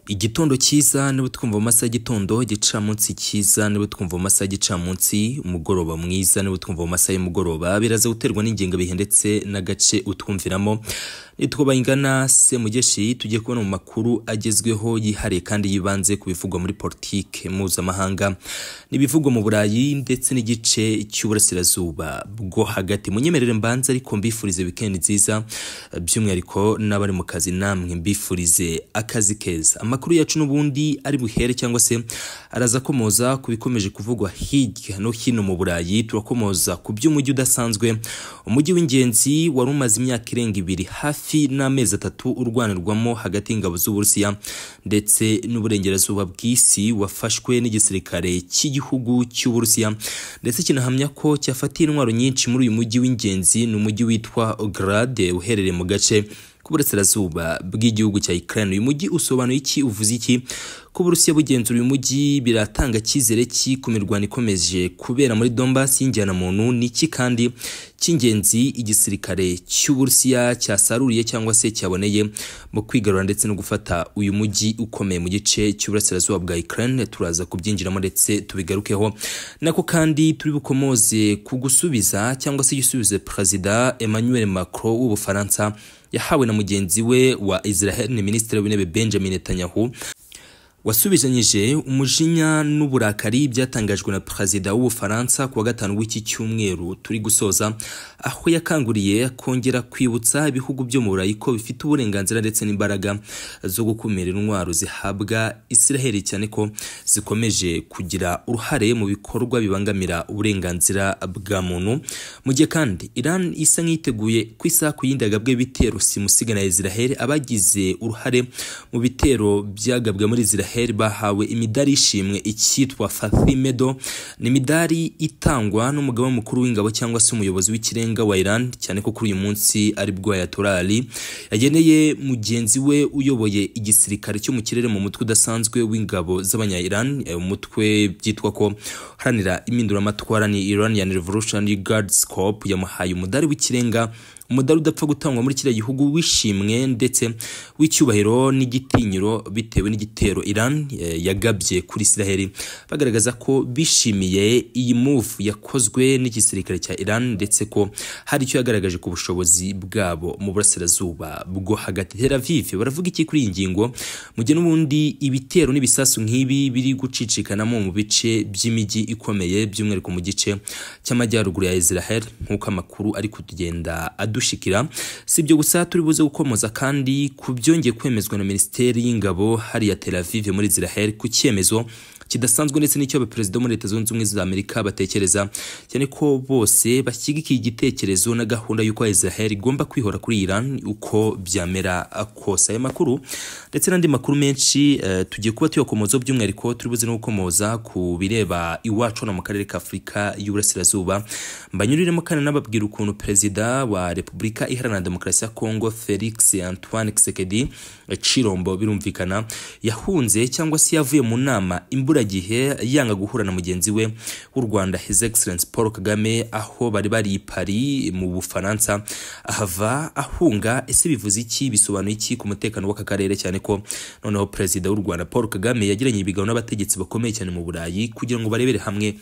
igitondo cyiza niba twumva mu masaha y'igitondo igicamunsi cyiza niba twumva mu masaha y'igicamunsi umugoroba mwiza niba twumva mu masaha y'umugoroba biraza guterwa n'ingenga bihe ndetse n'agace utwumviramo nitwo bayingana se mugeshi tujye kubona mu makuru agezweho yihariye kandi yibanze ku bivugwa muri politike mpuzamahanga n'ibivugwa mu burayi ndetse n'igice cy'uburasirazuba bwo hagati munyemerere mbanza ariko mbifurize wikendi nziza by'umwihariko n'abari mu kazi namwe mbifurize akazi keza amakuru yacu n'ubundi ari buhere cyangwa se araza akomoza ku bikomeje kuvugwa hirya no hino mu burayi turakomoza ku by'umujyi udasanzwe umujyi w'ingenzi wari umaze imyaka irenga ibiri hafi hafi n'amezi atatu urwanirwamo hagati y'ingabo z'uburusiya ndetse n'uburengerazuba bw'isi wafashwe n'igisirikare cy'igihugu cy'uburusiya ndetse kinahamya ko cyafatiye intwaro nyinshi muri uyu mujyi w'ingenzi ni umujyi witwa grade uherereye mu gace k'uburasirazuba bw'igihugu cya Ukraine uyu mujyi usobanuye iki uvuze iki ko Burusiya bugenzura uyu mujyi biratanga cyizere ki ku mirwano ikomeje kubera muri Donbass y'injyana muntu niki kandi cy'ingenzi igisirikare cy'Uburusiya cyasaruriye cyangwa se cyaboneye mu kwigarura ndetse no gufata uyu mujyi ukomeye mu gice cy'uburasirazuba bwa Ukraine turaza kubyinjiramo ndetse tubigarukeho nako kandi turi bukomoze ku gusubiza cyangwa se igisubizo Perezida Emmanuel Macron w'Ubufaransa yahawe na mugenzi we wa Israel ni minisitiri w'intebe Benjamin Netanyahu wasubizanyije umujinya n'uburakari byatangajwe na perezida w'ubufaransa kuwa gatanu w'iki cyumweru turi gusoza aho yakanguriye kongera kwibutsa ibihugu byo mu burayi ko bifite uburenganzira ndetse n'imbaraga zo gukumira intwaro zihabwa isiraheli cyane ko zikomeje kugira uruhare mu bikorwa bibangamira uburenganzira bwa muntu mu gihe kandi iran isa nk'iteguye ku isaha ku yindi yagabwe ibitero simusiga na israheli abagize uruhare mu bitero byagabwe muri israheli bahawe imidari y'ishimwe icyitwa Fathimedo ni imidari itangwa n'umugaba mukuru w'ingabo cyangwa se umuyobozi w'ikirenga wa Iran cyane ko kuri uyu munsi ari bwo Ayatollah Ali yageneye mugenzi we uyoboye igisirikare cyo mu kirere mu mutwe udasanzwe w'ingabo z'abanya Iran umutwe byitwa ko haranira impinduramatwara ni Iranian Revolutionary Guards Corps yamuhaye umudari w'ikirenga umudari udapfa gutangwa muri kiriya gihugu wishimwe ndetse w'icyubahiro n'igitinyiro bitewe n'igitero Iran yagabye kuri Israel bagaragaza ko bishimiye iyi move yakozwe n'igisirikare cya Iran ndetse ko hari icyo yagaragaje ku bushobozi bwabo mu burasirazuba bwo hagati Tel Aviv baravuga iki kuri iyi ngingo mu gihe n'ubundi ibitero n'ibisasu nk'ibi biri gucicikanamo mu bice by'imijyi ikomeye by'umwihariko mu gice cy'amajyaruguru ya Israel nk'uko amakuru ari kutugenda dushikira si ibyo gusa turi buze gukomoza kandi ku byongeye kwemezwa na minisiteri y'ingabo hariya Tel Aviv muri Israel ku cyemezo kidasanzwe ndetse n'icyo abaperezida muri leta zunze ubumwe za Amerika batekereza cyane ko bose bashyigikiye igitekerezo na gahunda y'uko Israel igomba kwihora kuri Iran uko byamera kose aya makuru ndetse n'andi makuru menshi uh, tugiye kuba tuyakomozaho by'umwihariko turi buze no gukomoza ku bireba iwacu no mu karere ka Afurika y'Uburasirazuba mbanyuriremo kandi nababwira ukuntu perezida wa Repubulika Iharanira Demokarasi ya Kongo Felix Antoine Tshisekedi Chirombo birumvikana yahunze cyangwa se yavuye mu nama imburagihe yanga guhura na mugenzi we w'u Rwanda His Excellence Paul Kagame aho bari bari i Paris mu Bufaransa ahava ahunga ese bivuze iki bisobanuye iki ku mutekano w'aka karere cyane ko noneho perezida w'u Rwanda Paul Kagame yagiranye ibiganiro n'abategetsi bakomeye cyane mu Burayi kugira ngo barebere hamwe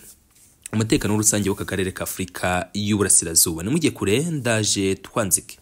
umutekano rusange w'aka karere ka afurika y'uburasirazuba nimujye kure ndaje twanzike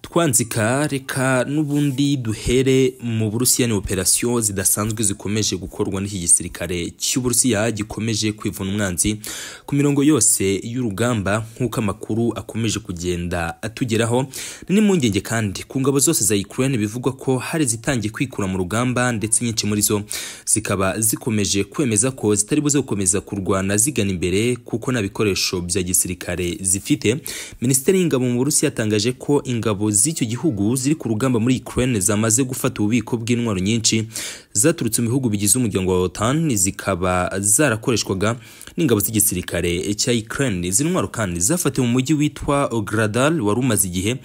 twanzika reka n'ubundi duhere mu burusiya ni operasiyo zidasanzwe zikomeje gukorwa n'iki gisirikare cy'uburusiya gikomeje kwivuna umwanzi ku mirongo yose y'urugamba nk'uko amakuru akomeje kugenda atugeraho ni n'impungenge kandi ku ngabo zose za ukraine bivugwa ko hari zitangiye kwikura mu rugamba ndetse nyinshi muri zo zikaba zikomeje kwemeza ko zitari buze gukomeza kurwana zigana imbere kuko nta bikoresho bya gisirikare zifite minisiteri y'ingabo mu burusiya yatangaje ko ingabo z'icyo gihugu ziri ku rugamba muri Ukraine zamaze gufata ububiko bw'intwaro nyinshi zaturutse mu bihugu bigize umuryango wa OTAN zikaba zarakoreshwaga n'ingabo z'igisirikare cya Ukraine izi ntwaro kandi zafatiwe mu mujyi witwa Ogradal wari umaze igihe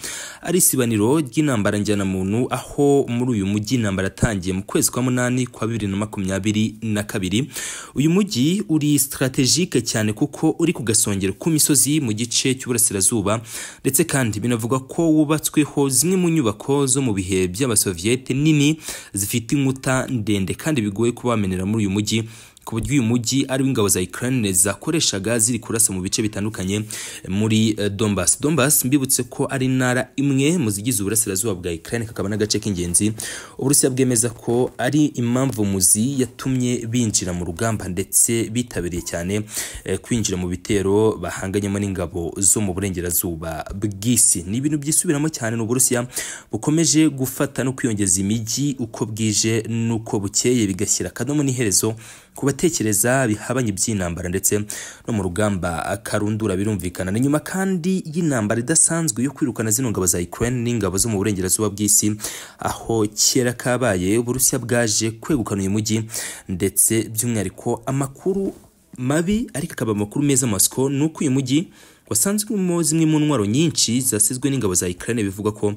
ari isibaniro ry'intambara njyana muntu aho muri uyu mujyi intambara yatangiye mu kwezi kwa munani kwa bibiri na makumyabiri na kabiri uyu mujyi uri strategique cyane kuko uri ku gasongero k'imisozi mu gice cy'uburasirazuba ndetse kandi binavugwa ko wubatswe hubatsweho zimwe mu nyubako zo mu bihe by'abasoviyete nini zifite inkuta ndende kandi bigoye kubamenera muri uyu mujyi ku buryo uyu mujyi ari w'ingabo za Ukraine zakoreshaga ziri kurasa mu bice bitandukanye muri eh, Donbas. Donbas mbibutse ko ari intara imwe mu zigize uburasirazuba bwa Ukraine kakaba n'agace k'ingenzi Uburusiya bwemeza ko ari impamvu muzi yatumye binjira mu rugamba ndetse bitabiriye cyane eh, kwinjira mu bitero bahanganyemo n'ingabo zo mu burengerazuba bw'isi. Ni ibintu byisubiramo cyane ni Uburusiya bukomeje gufata no kwiyongeza imijyi uko bwije n'uko bukeye bigashyira akadomo n'iherezo ku batekereza bihabanye iby'intambara ndetse no mu rugamba karundura birumvikana ni nyuma kandi y'intambara idasanzwe yo kwirukana zino ngabo za Ukraine n'ingabo zo mu burengerazuba bw'isi aho kera kabaye Uburusiya bwaje kwegukana uyu mujyi ndetse by'umwihariko amakuru mabi ariko akaba amakuru meza Moscow ni uko uyu mujyi wasanzwe urimo zimwe mu ntwaro nyinshi zasizwe n'ingabo za Ukraine bivuga ko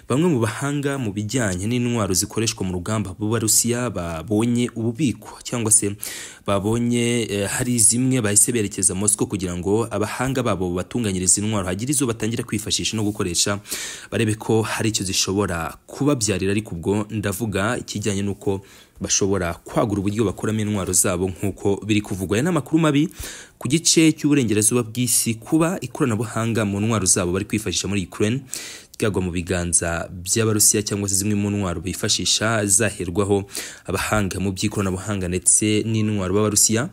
bamwe mu bahanga mu bijyanye n'intwaro zikoreshwa mu rugamba b'Abarusiya babonye ububiko cyangwa se babonye eh, hari zimwe bahise berekeza Moscow kugira ngo abahanga babo batunganyirize intwaro hagira izo batangira kwifashisha no gukoresha barebe ko hari icyo zishobora kubabyarira ariko ubwo ndavuga ikijyanye n'uko bashobora kwagura uburyo bakoramo intwaro zabo nk'uko biri kuvugwa aya ni amakuru mabi ku gice cy'uburengerazuba bw'isi kuba ikoranabuhanga mu ntwaro zabo bari kwifashisha muri Ukraine ryagwa mu biganza by'abarusiya cyangwa se zimwe mu ntwaro bifashisha zaherwaho abahanga mu by'ikoranabuhanga ndetse n'intwaro b'abarusiya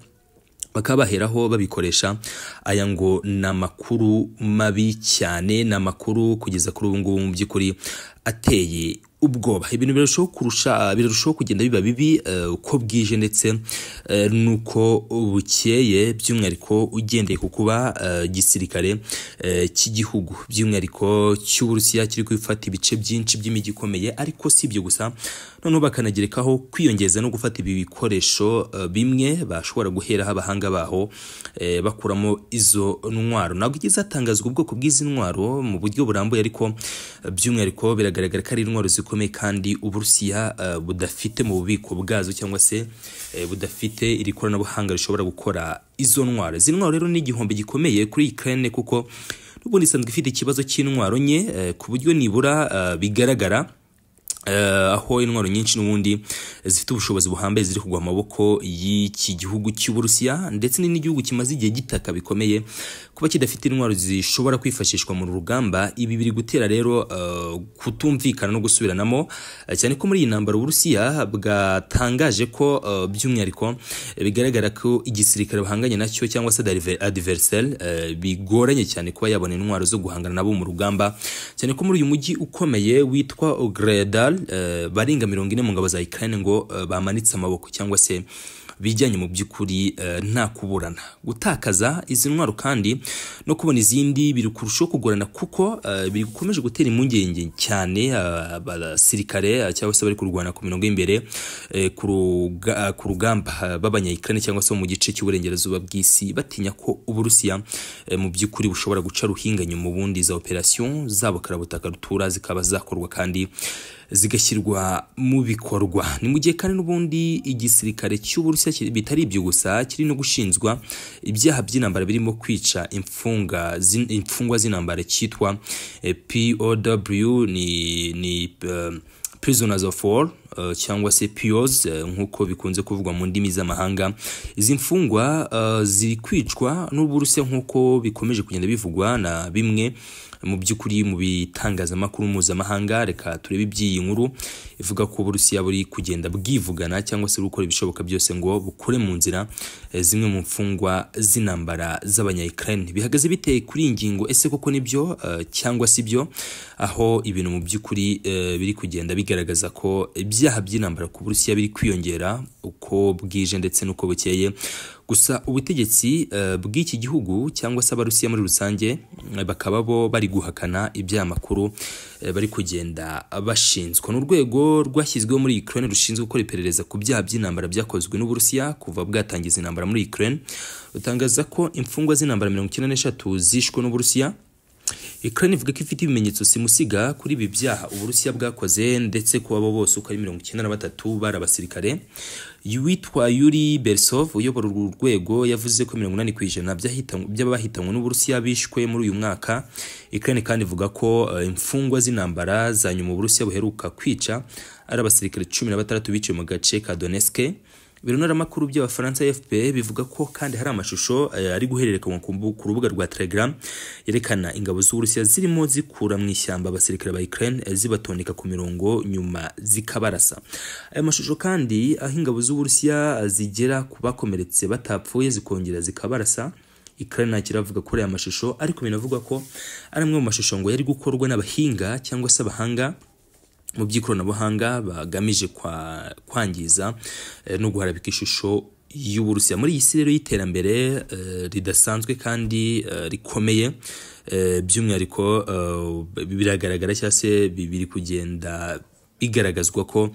bakaba baheraho babikoresha aya ngo ni amakuru mabi cyane ni amakuru kugeza kuri ubu ngubu mu by'ukuri ateye ubwoba ibintu birarushaho kurusha birarushaho kugenda biba bibi eh, uko bwije ndetse eh, nuko bukeye by'umwihariko ugendeye ku kuba eh, gisirikare eh, cy'igihugu by'umwihariko cy'uburusiya kiri gufata ibice byinshi by'imijyi ikomeye ariko si ibyo gusa noneho bakanagerekaho kwiyongeza no gufata ibi bikoresho eh, bimwe bashobora guheraho abahanga baho eh, bakuramo izo ntwaro ntabwo igeze hatangazwa ubwoko bw'izi ntwaro mu buryo burambuye ariko eh, by'umwihariko biragaragara ko ari intwaro ziko zikomeye kandi uburusiya eh, budafite mu bubiko bwazo cyangwa se eh, budafite iri koranabuhanga rishobora gukora izo ntwaro izi ntwaro rero ni igihombo gikomeye kuri Ukraine kuko n'ubundi isanzwe ifite ikibazo cy'intwaro nke eh, ku buryo nibura eh, bigaragara Eh, aho intwaro nyinshi n'ubundi zifite ubushobozi buhambaye ziri kugwa amaboko y'iki gihugu cy'uburusiya ndetse ni n'igihugu kimaze igihe gitaka bikomeye kuba kidafite intwaro zishobora kwifashishwa mu rugamba ibi biri gutera rero eh, kutumvikana no gusubiranamo eh, cyane ko muri iyi ntambara uburusiya bwatangaje ko eh, by'umwihariko eh, bigaragara ko igisirikare bahanganye nacyo cyangwa se adversel bigoranye cyane kuba yabona intwaro zo guhangana nabo mu rugamba cyane ko muri uyu mujyi ukomeye witwa ogredal eh, barenga mirongo ine mu ngabo za Ukraine ngo eh, bamanitse amaboko cyangwa se bijyanye mu by'ukuri eh, nta kuburana gutakaza izi ntwaro kandi no kubona izindi biri kurushaho kugorana kuko eh, biri gukomeje gutera impungenge cyane eh, abasirikare eh, cyangwa se bari kurwana ku mirongo y'imbere eh, ku ruga- eh, ku rugamba eh, b'abanyayikirani cyangwa se bo mu gice cy'uburengerazuba bw'isi batinya ko uburusiya eh, mu by'ukuri bushobora guca ruhinganye mu bundi za operasiyo zabo karabutaka rutura zikaba zakorwa kandi zigashyirwa mu bikorwa ni mu gihe kandi n'ubundi igisirikare cy'uburusiya kiri- bitari ibyo gusa kiri no gushinjwa ibyaha by'intambara birimo kwica imfunga zin- imfungwa z'intambara cyitwa eh, POW ni ni eh, prisoners of war uh, cyangwa se POs uh, nk'uko bikunze kuvugwa mu ndimi z'amahanga izi mfungwa uh, ziri kwicwa n'uburusiya nk'uko bikomeje kugenda bivugwa na bimwe mu by'ukuri mu bitangazamakuru mpuzamahanga reka turebe iby'iyi nkuru ivuga ko uburusiya buri kugenda bwivugana cyangwa se buri gukora ibishoboka byose ngo bukure mu nzira eh, zimwe mu mfungwa z'intambara z'abanyayikirani bihagaze biteye kuri iyi ngingo ese koko nibyo eh, cyangwa si byo aho ibintu mu by'ukuri eh, biri kugenda bigaragaza ko ibyaha by'intambara ku burusiya biri kwiyongera uko bwije ndetse n'uko bukeye gusa ubutegetsi eh, bw'iki gihugu cyangwa se abarusiya muri rusange eh, bakaba bo bari guhakana ibyaha makuru eh, bari kugenda bashinzwa ni urwego rwashyizweho muri Ukraine rushinzwe gukora iperereza ku byaha by'intambara byakozwe n'uburusiya kuva bwatangiza intambara muri Ukraine rutangaza ko imfungwa z'intambara mirongo icyenda n'eshatu zishwe n'uburusiya Ukraine ivuga ko ifite ibimenyetso simusiga kuri ibi byaha Uburusiya bwakoze ndetse ku abo bose uko ari mirongo icyenda na batatu bari abasirikare witwa Yuri Bersov uyobora urwo rwego yavuze ko 80 ku ijana by'abahitanywe n'Uburusiya bishwe muri uyu mwaka Ukraine kandi ivuga ko uh, imfungwa z'intambara za nyuma Uburusiya buheruka kwica ari abasirikare 16 biciwe mu gace ka Donetsk Ibirunaramakuru by'Abafaransa AFP bivuga ko kandi hari amashusho uh, ari guhererekanywa ku rubuga rwa Telegram yerekana ingabo z'Uburusiya zirimo zikura mu ishyamba abasirikare ba Ukraine zibatondeka ku mirongo nyuma zikabarasa. Aya mashusho kandi aho ingabo z'Uburusiya zigera ku bakomeretse batapfuye zikongera zikabarasa. Ukraine nta kiravuga kuri aya mashusho ariko binavugwa ko ari amwe mu mashusho ngo yari gukorwa n'abahinga cyangwa se abahanga mu by'ikoranabuhanga bagamije kwa, kwangiza eh, no guharabika ishusho y'Uburusiya muri iyi si rero y'iterambere eh, ridasanzwe kandi eh, rikomeye eh, by'umwihariko eh, biragaragara cyangwa se biri kugenda bigaragazwa ko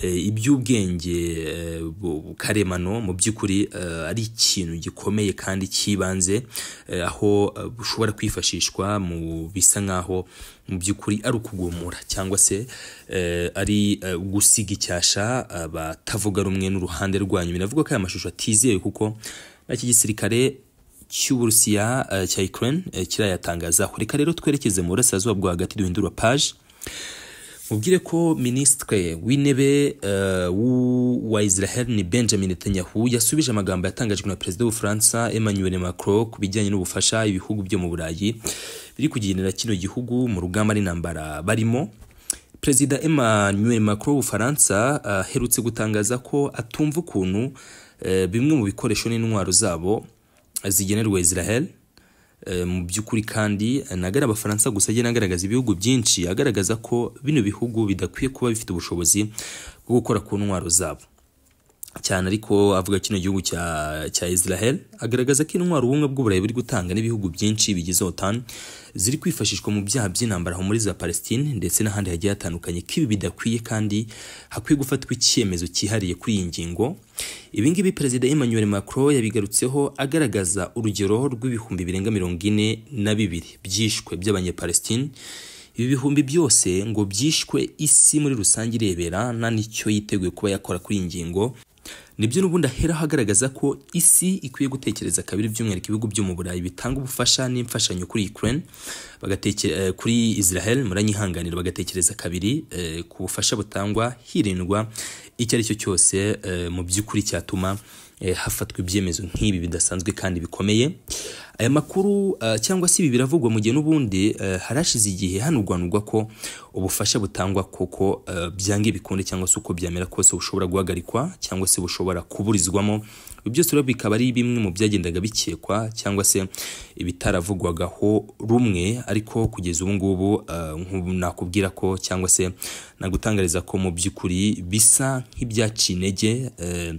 iby'ubwenge karemano mu by'ukuri ari ikintu gikomeye kandi cy'ibanze aho bushobora kwifashishwa mu bisa nk'aho mu by'ukuri ari ukugumura cyangwa se ari gusiga icyasha abatavuga rumwe n'uruhande rwanyu binavuga ko aya mashusho atizewe kuko nta gisirikare cy'uburusiya cya Ukraine kirayatangazaho reka rero twerekeze mu burasirazuba bwa hagati duhindura paji mubwire ko minisitiri w'intebe uh, wa israel ni benjamin netanyahu yasubije amagambo yatangajwe na perezida w'ubufaransa emmanuel macron ku bijyanye n'ubufasha ibihugu byo mu burayi biri kugendera kino gihugu mu rugamba n'intambara barimo perezida emmanuel macron w'ubufaransa aherutse uh, gutangaza ko atumva ukuntu uh, bimwe mu bikoresho n'intwaro zabo zigenerwa israel mu by'ukuri kandi nagara abafaransa gusa agenda agaragaza ibihugu byinshi agaragaza ko bino bihugu bidakwiye kuba bifite ubushobozi bwo gukora ku ntwaro zabo cyane ariko avuga kino gihugu cya cya Israel agaragaza ko intwaro ubumwe bw'uburayi buri gutanga n'ibihugu byinshi bigize OTAN ziri kwifashishwa mu byaha by'intambara aho muri za Palestine ndetse n'ahandi hagiye hatandukanye ko ibi bidakwiye kandi hakwiye gufatwa icyemezo cyihariye kuri iyi ngingo ibi ngibi perezida Emmanuel Macron yabigarutseho agaragaza urugero rw'ibihumbi birenga mirongo ine na bibiri byishwe by'abanyepalestine ibi bihumbi byose ngo byishwe isi muri rusange irebera nta n'icyo yiteguye kuba yakora kuri iyi ngingo nibyo n'ubundi aheraho agaragaza ko isi ikwiye gutekereza kabiri by'umwihariko ibihugu byo mu burayi bitanga ubufasha n'imfashanyo kuri Ukraine bagatekera kuri Israel muranyihanganira bagatekereza kabiri eh, ku bufasha butangwa hirindwa icyo ari cyo cyose eh, mu by'ukuri cyatuma eh, hafatwa ibyemezo nk'ibi bidasanzwe kandi bikomeye aya makuru uh, cyangwa se ibi biravugwa mu gihe n'ubundi uh, harashize igihe hanurwanurwa ko ubufasha butangwa koko uh, byanga ibikunde cyangwa se uko byamera kose bushobora guhagarikwa cyangwa se bushobora kuburizwamo byose rero bikaba ari bimwe mu byagendaga bikekwa cyangwa se ibitaravugwagaho rumwe ariko kugeza ubu ngubu uh, nakubwira ko cyangwa se nagutangariza ko mu by'ukuri bisa nk'ibyaciye intege uh,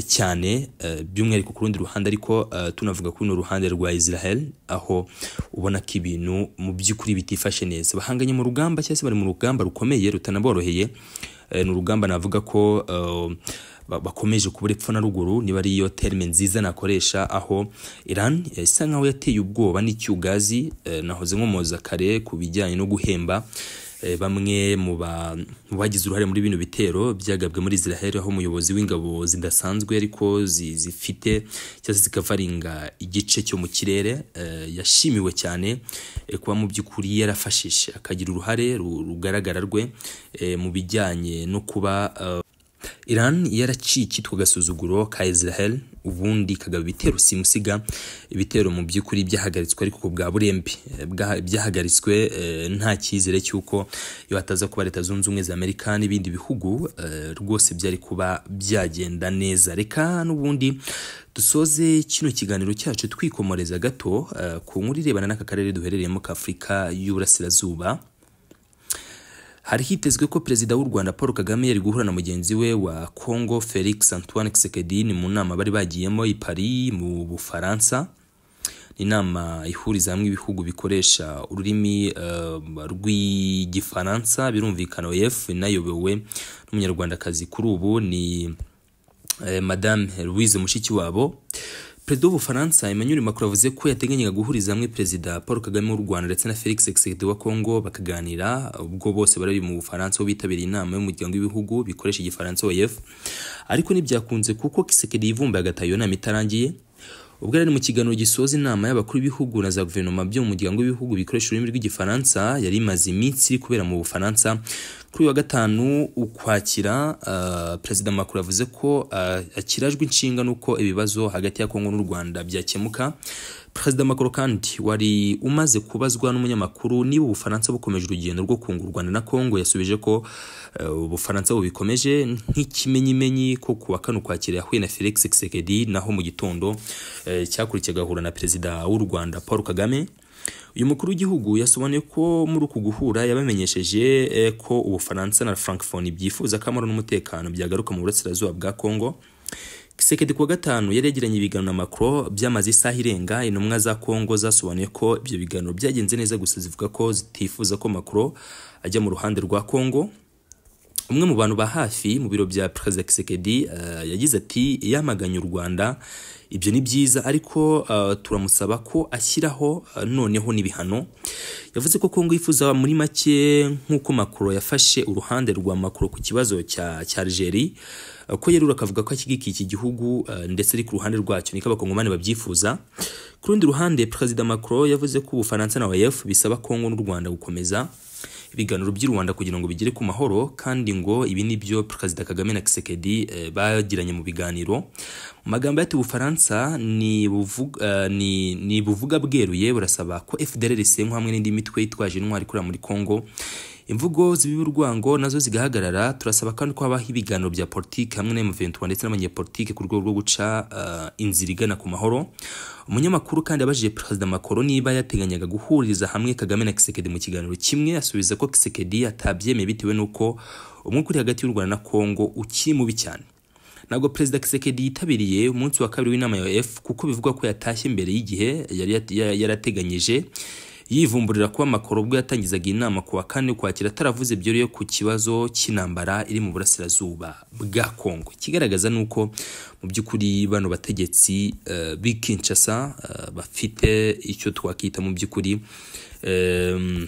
cyane uh, by'umwihariko ku rundi ruhande ariko uh, tunavuga ku runo ruhande rwa rwa Israel aho ubona ko ibintu mu by'ukuri bitifashe neza bahanganye mu rugamba cyangwa se bari mu rugamba rukomeye rutanaboroheye ni urugamba navuga ko uh, bakomeje kubura epfo na ruguru niba ari iyo terme nziza nakoresha aho Iran isa nkaho yateye ubwoba n'icyugazi eh, nahoze nkomoza kare ku bijyanye no guhemba eh, bamwe mu bagize uruhare muri bino bitero byagabwe muri Israel aho umuyobozi w'ingabo zidasanzwe ariko zifite cyangwa zikavaringa igice cyo mu kirere eh, yashimiwe cyane kuba mu by'ukuri yarafashije akagira uruhare rugaragara rwe mu bijyanye no kuba uh, Iran yaraciye icyitwa agasuzuguro ka Israel ubundi kagaba ibitero simusiga ibitero mu by'ukuri byahagaritswe ariko bwa burembe byahagaritswe nta cyizere cy'uko iyo hataza kuba leta zunze ubumwe za amerika n'ibindi bihugu rwose byari kuba byagenda neza reka n'ubundi dusoze kino kiganiro cyacu twikomoreza gato ku nkuru irebana n'aka karere duherereyemo ka afurika y'uburasirazuba hari hitezwe ko perezida w'u Rwanda Paul Kagame yari guhura na mugenzi we wa Congo Felix Antoine Tshisekedi mu nama bari bagiyemo i Paris mu Bufaransa inama ihuriza hamwe ibihugu bikoresha ururimi uh, rw'igifaransa birumvikana OEF inayobowe n'umunyarwandakazi kuri ubu ni eh, Madame Louise Mushikiwabo perezida w'ubufaransa Emmanuel Macron yavuze ko yateganyaga guhuriza hamwe perezida Paul Kagame w'u Rwanda ndetse na Felix Tshisekedi wa Kongo bakaganira ubwo bose bari mu Bufaransa aho bitabiriye inama y'umuryango w'ibihugu bikoresha igifaransa OEF ariko ntibyakunze kuko Tshisekedi yivumbuye agataha iyo nama itarangiye ubwo yari mu kiganiro gisoza inama y'abakuru b'ibihugu na za guverinoma byo mu muryango w'ibihugu bikoresha ururimi rw'igifaransa yari imaze iminsi iri kubera mu bufaransa kuri uyu wa gatanu ukwakira uh, perezida Macron yavuze ko uh, akirajwe inshinga n'uko ibibazo hagati ya Kongo n'u Rwanda byakemuka perezida Macron kandi wari umaze kubazwa n'umunyamakuru niba ubufaransa bukomeje urugendo rwo kunga u Rwanda na Kongo yasubije ko uh, ubufaransa bubikomeje nk'ikimenyimenyi ko ku wa kane ukwakira yahuye na Felix Tshisekedi naho mu gitondo cyakurikiye agahura na perezida w'u Rwanda Paul Kagame uyu mukuru w'igihugu yasobanuye ko muri uku guhura yabamenyesheje ko ubufaransa na francophonie byifuza ko amahoro n'umutekano byagaruka mu burasirazuba bwa congo Kisekedi kuwa gatanu yari yagiranye ibiganiro na Macron byamaze isaha irenga intumwa za Congo zasobanuye ko ibyo biganiro byagenze neza gusa zivuga ko zitifuza ko Macron ajya mu ruhande rwa Congo umwe mu bantu ba hafi mu biro bya perezida Kisekedi uh, yagize ati yamaganye u Rwanda ibyo ni byiza ariko uh, turamusaba ko ashyiraho uh, noneho n'ibihano yavuze ko Kongo yifuza muri make nk'uko Macron yafashe uruhande rwa Macron ku kibazo cya cya Algeria ko yerura akavuga ko ashyigikiye iki gihugu ndetse ari ku ruhande rwacyo niko abakongomani babyifuza ku rundi ruhande perezida Macron yavuze ko Ubufaransa na OEF bisaba Kongo n'u Rwanda gukomeza ibiganiro by'u Rwanda kugira ngo bigere ku mahoro kandi ngo ibi ni byo Perezida Kagame na Tshisekedi eh, bagiranye mu biganiro mu magambo yati Ubufaransa ni buvuga uh, ni, ni buvuga bweruye burasaba ko FDLR isenkwa hamwe n'indi mitwe yitwaje intwari ikorera muri Kongo imvugo zibiba urwango nazo zigahagarara turasaba kandi ko habaho ibiganiro bya politiki hamwe na M23 ndetse n'abanyepolitiki ku rwego rwo guca uh, inzira igana ku mahoro umunyamakuru kandi abajije perezida Macron niba yateganyaga guhuriza hamwe Kagame na Kisekedi mu kiganiro kimwe asubiza ko Kisekedi atabyemeye bitewe n'uko umwuka uri hagati y'u Rwanda na Kongo ukiri mubi cyane ntabwo perezida Kisekedi yitabiriye umunsi wa kabiri w'inama ya OEF kuko bivugwa ko yatashye mbere y'igihe yari yarateganyije yivumburira kuba Macron ubwo yatangizaga inama ku wa kane ukwakira ataravuze byoroye ku kibazo cy'intambara iri mu burasirazuba bwa Kongo kigaragaza nuko mu by'ukuri bano bategetsi uh, b'i Kinshasa uh, bafite icyo twakita mu by'ukuri um,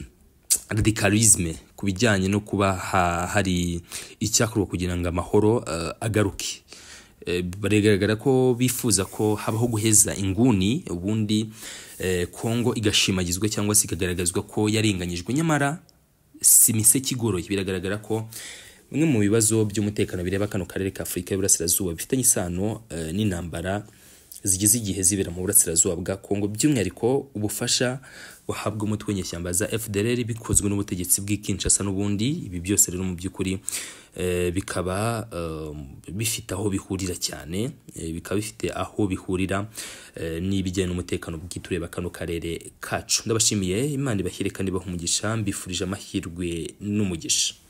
radicalisme ku bijyanye no kuba ha, hari icyakorwa kugira ngo amahoro uh, agaruke baragaragara ko bifuza ko habaho guheza inguni ubundi kongo igashimagizwa cyangwa se ikagaragazwa ko yarenganyijwe nyamara si imiseke igoroye biragaragara ko bimwe mu bibazo by'umutekano bireba kano karere ka afurika y'uburasirazuba bifitanye isano n'intambara zigize igihe zibera mu burasirazuba bwa kongo by'umwihariko ubufasha buhabwa umutwe w'inyeshyamba za fdr bikozwe n'ubutegetsi bw'ikinshasa n'ubundi ibi byose rero mu by'ukuri bikaba bifite aho bihurira cyane bikaba bifite aho bihurira n'ibijyanye n'umutekano bw'itureba kano karere kacu ndabashimiye imana ibashyire kandi bahumugisha mbifurije amahirwe n'umugisha